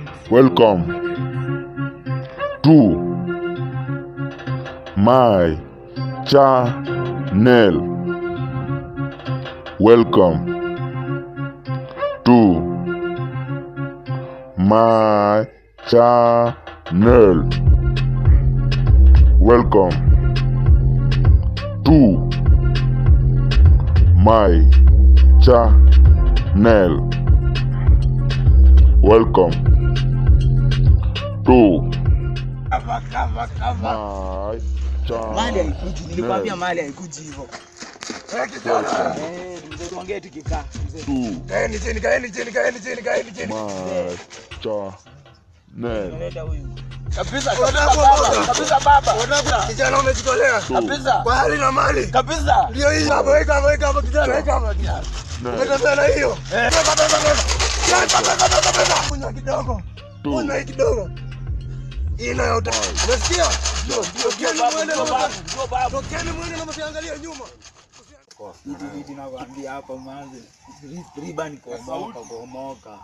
Welcome to my channel. Welcome to my channel. Welcome to my channel. Welcome to Kava, kava, kava. my Mali haikuji, nilikwambia channel. mali haikuji hivyo. Welcome Eh, mzee tuongee tukikaa. Mzee. to Kaeni chini, kaeni chini, kaeni chini, kaeni chini. my channel. Unaleta huyu. Kabisa, Kabisa kabisa baba, baba. kabisa baba. Kabisa. Kijana umejitolea. To Kabisa. Kwa hali na mali. Kabisa. Ndio hii hapa, weka hapa, weka hapa kijana, weka hapa kijana. Unatembea na hiyo. Beba, beba, beba. Beba, beba, beba, beba. Kunywa kidogo. Kunywa hii kidogo. Hii nayo uta. Unasikia? Tokeni mwende na mta- Tokeni mwende na msiangalie nyuma. Hiti hiti nakwambia hapa mwanzo. Riba ni kuomoka, kuomoka.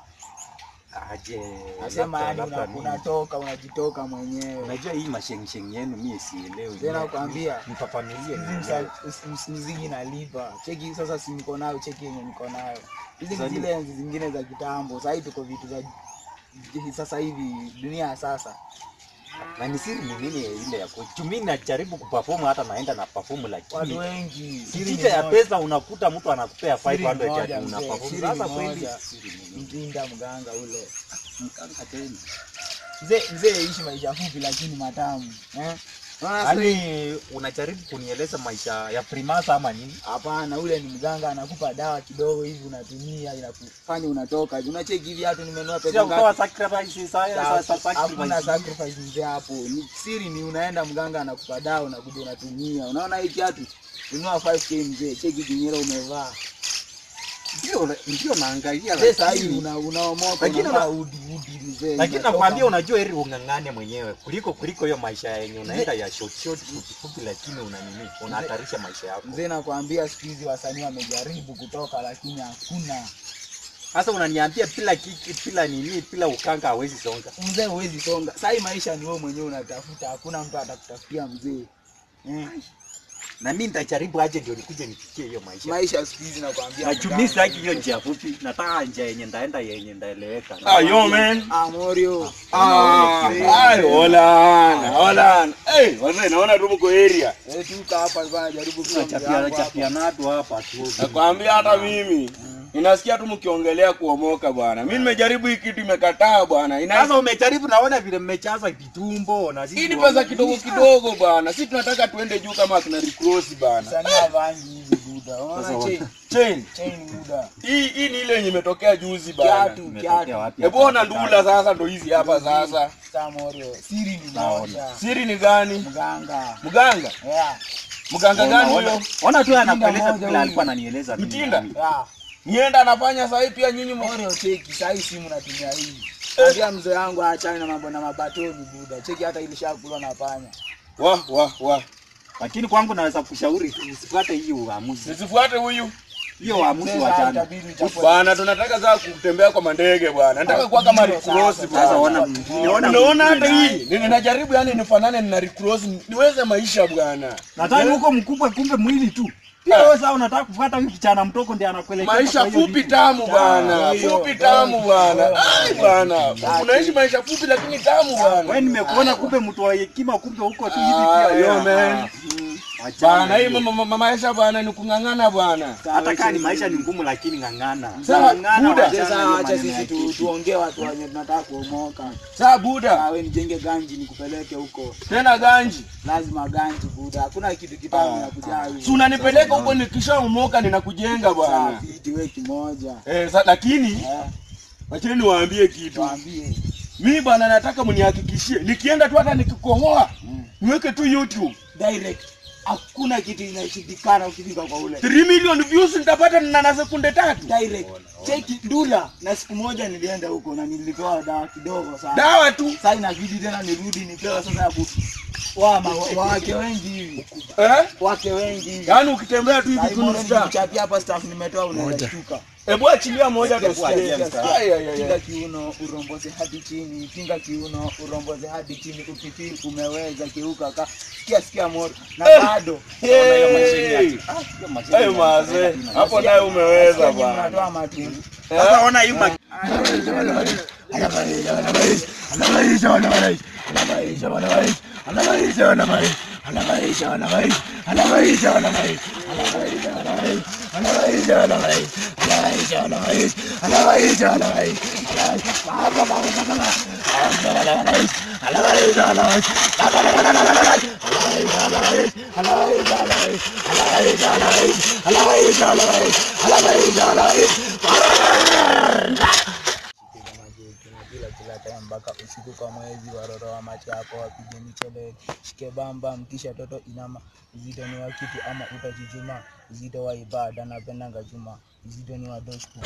Aje, Nasema labda- yani labda una- mimi- unatoka unajitoka mwenyewe. Unajua hii mashengsheng yenu mimi sielewi. Tena kuambia Nifafanulie Msa- mziki nalipa cheki sasa si niko nayo cheki yenye niko nayo hizi ni Sasa zile enzi zingine za kitambo sahii tuko vitu za sasa hivi dunia ya sasa na ni siri ni nini ya ile yako? Mimi najaribu kuperform hata naenda na perform watu lakini wengi siri ni Licha ya moja. pesa unakuta mtu anakupea Siri ni 500 moja, ati una mzee. perform. Siri Sasa ni kweli moja. siri ni nini? mtinda mganga ule Mkanga tena. mzee mzee ishi maisha fupi lakini matamu eh? Unaona sasa hii- Yaani unajaribu kunieleza maisha ya primasa ama nini? hapana ule ni mganga anakupa dawa kidogo hivi unatumia inakufanya unatoka unacheki hivi hatu nimenua pesa Sio ngapi? ukawa sacrifice saya sasa hakuna sacrifice. sacrifice mzee hapo ni siri ni unaenda mganga anakupa dawa unakuja unatumia unaona hii kiatu ununua 5k mzee cheki kinyera umevaa Ndio ndio naangalia mzee saa hii lakini una unaomoka Lakini unavaa una- udi udi mzee lakini unatoka. nakwambia unajua heri ung'ang'ane mwenyewe kuliko kuliko hiyo maisha yenye unaenda ya short short fupi fupi, lakini una nini, unahatarisha maisha yako. mzee nakwambia siku hizi wasanii wamejaribu kutoka lakini hakuna Sasa unaniambia bila kiki, bila nini, bila ukanga hawezi songa. mzee huwezi songa saa hii maisha ni wewe mwenyewe unatafuta hakuna mtu atakutafutia mzee eh. Na mimi nitajaribu aje ndio nikuje nifikie hiyo maisha. maisha siku hizi nakwambia Na juu mimi sitaki hiyo njia fupi, nataka njia yenye ndaenda yenye ndaeleweka. Ah, yo man. Ah, Morio. Ah, ai, hola, hola. Eh, wazee naona tu mko area. Eh, tuka hapa bwana jaribu kuwa Chapia mjango chapia nadu hapa tu. Nakwambia hata mimi ninasikia tu mkiongelea kuomoka bwana. Mimi nimejaribu hii kitu imekataa bwana. Ina Sasa umejaribu, naona vile mmechaza vitumbo na sisi hii ni pesa kidogo kidogo bwana. Sisi tunataka tuende juu kama akina Recross bwana. Msanii havangi hivi buda. Sasa Unaona wa- chain? Chain. Chain buda. Hii hii ni ile yenye imetokea juzi bwana. Kiatu, Imetokea kiatu. wapi? Hebu ona ndula sasa ndo hizi hapa sasa. Sasa Morio. Siri ni Naona. moja. Siri ni gani? Mganga. Mganga. Yeah. Mganga gani Ona- huyo? Ona tu anakueleza moja vile huyu. alikuwa ananieleza mimi. Mtinda? Yeah. Nienda anafanya sasa hivi pia nyinyi mko Morio cheki, saa hii simu natumia hii. Ambia mzee wangu aachane na mambo na mabatoni buda. Cheki hata ilishakulwa na panya. wa wa wa. Lakini kwangu naweza kushauri usifuate hiyo uamuzi. Nisifuate huyu. Hiyo uamuzi Mzee wa sasa jana. itabidi uchafue. Bwana tunataka sasa kutembea kwa mandege bwana. Nataka kuwa kama Ndio, Recross sasa, bwana. Sasa ona Unaona niona hata hii Ni- ninajaribu yani nifanane na Recross niweze maisha bwana. Nadhani huko mkubwa kumbe mwili tu. Pia wewe sasa unataka kufuata huyu kijana mtoko ndiye anakuelekeza Maisha kwa hiyo fupi vitu. tamu bwana, hiyo. fupi tamu bwana. Ai bwana, unaishi maisha fupi lakini tamu Wewe bwana. nimekuona kumbe mtu wa hekima kumbe huko tu hivi Ah, pia. yo, wewe. man. Mm. Bwana, Achana hii hiyo. ma- ma- ma- maisha bwana ni kung'ang'ana bwana. Hata kama ni maisha ni ngumu lakini ng'ang'ana. Sawa, Ng'ang'ana, Buda. wachana Sasa na hiyo acha maneno sisi ya tu, kiki. tuongee watu wenye tunataka kuomoka. Saa buda, Ah, wewe nijenge ganji nikupeleke huko. tena ganji. Lazima ganji buda. Hakuna kitu kitamu na kujaa hivi. Si unanipeleka huko nikishaomoka ninakujenga bwana. Safi, iti wewe kimoja. Eh, sa, lakini Eh, wacheni niwaambie kitu. tuambie. Mimi bwana nataka mnihakikishie nikienda tu hata nikikohoa niweke tu YouTube. Direct. Hakuna kitu inashindikana ukifika kwa ule. 3 million views nitapata na na sekunde tatu. Direct. Cheki dula na siku moja nilienda huko na nilipewa dawa kidogo sana. Dawa tu. Sasa inabidi tena nirudi nipewe sasa ya ku wa ma- wa- wake wengi hivi. Eh? Wake wengi hivi. Yaani ukitembea tu hivi Sasa mbona kunusta. nikichapia hapa staff nimetoa unaweza shtuka. Hebu achilia moja Sikia, tusikie. sikia, sikia. Ai, ai, ai, Pinga ai. kiuno uromboze hadi chini, pinga kiuno uromboze hadi chini, ukifeel umeweza kiuka ka sikia sikia moto na Eh. bado Hey. Hiyo Hey, mazee. Hapo naye umeweza Sikia nyinyi bwana. mnatoa matundu. Sasa ona hii ma- kila kila time mpaka usiku kwa mwezi waroro wa macho yako wapige michele shike bamba mkisha toto inama uzito ni wa kitu ama utachuchuma uzito wa ibada napendanga chuma uzito ni wa doshku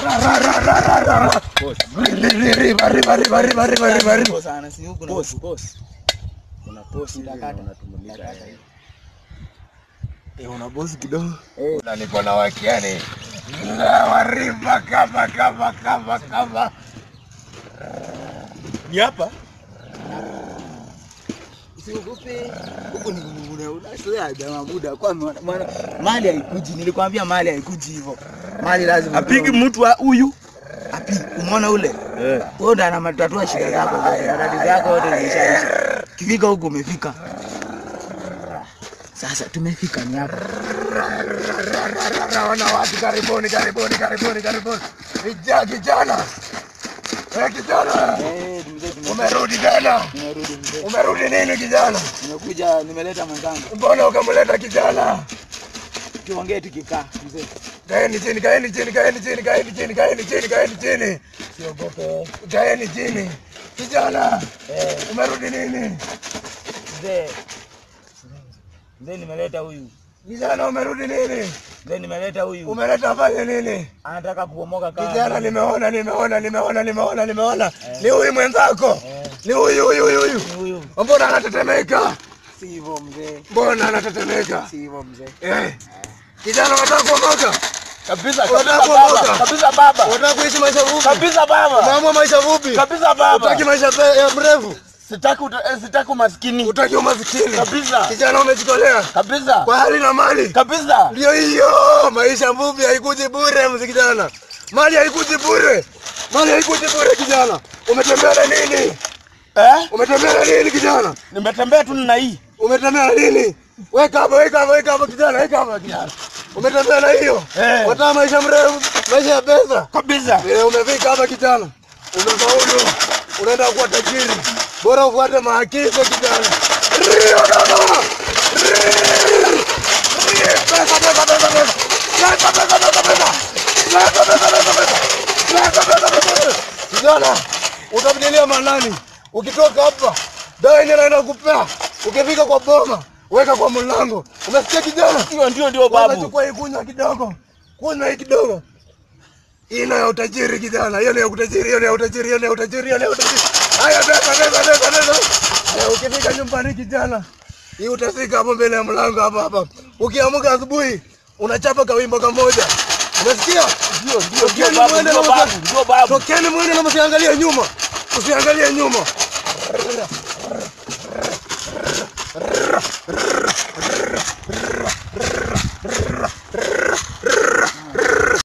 sana si huku na huku boss kuna boss ndakata ndakata una bosi kidogo. Eh. Na niko na wakiani. Na warimba kama kama kama kama. Ni hapa? usiogope huku ni una- unazoea jamaa muda kwa maana- maana mali haikuji nilikwambia mali haikuji hivyo mali lazima Apigi mtu wa huyu. api umeona ule wewe ndo anamatatua shida zako zote na tatizo yako yote zishaisha kifika huku umefika sasa tumefika ni hapa Naona watu karibuni karibuni karibuni karibuni. Vijana kijana. Eh kijana. eh mzee tume- Umerudi tena. nimerudi mzee Umerudi nini kijana? nimekuja nimeleta mwenzangu Mbona ukamleta kijana? tuongee tukikaa mzee Kaeni chini, kaeni chini, kaeni chini, kaeni chini, kaeni chini, kaeni chini. siogope Kaeni chini. Kijana, eh umerudi nini? mzee mzee nimeleta huyu Kijana umerudi nini? mzee nimeleta huyu Umeleta fanye nini? anataka kubomoka kaa Kijana nimeona, nimeona, nimeona, nimeona, nimeona. Ni huyu mwenzako. Ni huyu huyu huyu huyu. Ni huyu Mbona anatetemeka? si hivyo mzee Mbona anatetemeka? si hivyo mzee Eh. Kijana unataka kuondoka? Kabisa, Unataka kabisa baba. kuondoka? Kabisa baba. Unataka kuishi maisha fupi? Kabisa baba. Unaamua maisha fupi? Kabisa baba. Utaki maisha pe- ya mrefu? Sitaki uta- eh, sitaki umaskini. Utaki umasikini? Kabisa. Kijana umejitolea Kabisa. kwa hali na mali. Kabisa. Ndio hiyo, maisha fupi haikuji bure mzee kijana. Mali haikuji bure. Mali haikuji bure kijana. Umetembea na nini? Eh? Umetembea na nini kijana? Nimetembea tu na hii. Umetembea na nini? Weka hapo, weka hapo, weka hapo kijana, weka hapo kijana. Umetembea na hiyo? Eh. Wataka maisha mrefu, maisha ya pesa. Kabisa. Vile umefika hapa kijana. Umefaulu. Unaenda kuwa tajiri. Bora ufuate maagizo kijana. Rio baba. Pesa, pesa, pesa, pesa. Pesa, pesa, pesa, pesa. Pesa, pesa, pesa, pesa. Pesa, pesa, pesa, pesa. Kijana, utamdilia manani? Ukitoka hapa, dawa yenyewe naenda kupea. Ukifika kwa boma, weka kwa mlango. Umesikia kijana? Ndio ndio ndio Wewe babu. chukua hii kunywa kidogo. Kunywa hii kidogo. Hii ni ya utajiri kijana. Hiyo ni ya utajiri, hiyo ni ya utajiri, hiyo ni ya utajiri, hiyo ni ya utajiri. Haya beba beba beba beba. Na ukifika nyumbani kijana, hii utafika hapo mbele ya mlango hapa hapa. Ukiamka asubuhi, unachapa kawimbo kamoja. Umesikia? Ndio ndio Tokeni ndio babu. mwende Ndio na babu. msa- Ndio babu. Tokeni mwende na msiangalie nyuma. Usiangalie nyuma.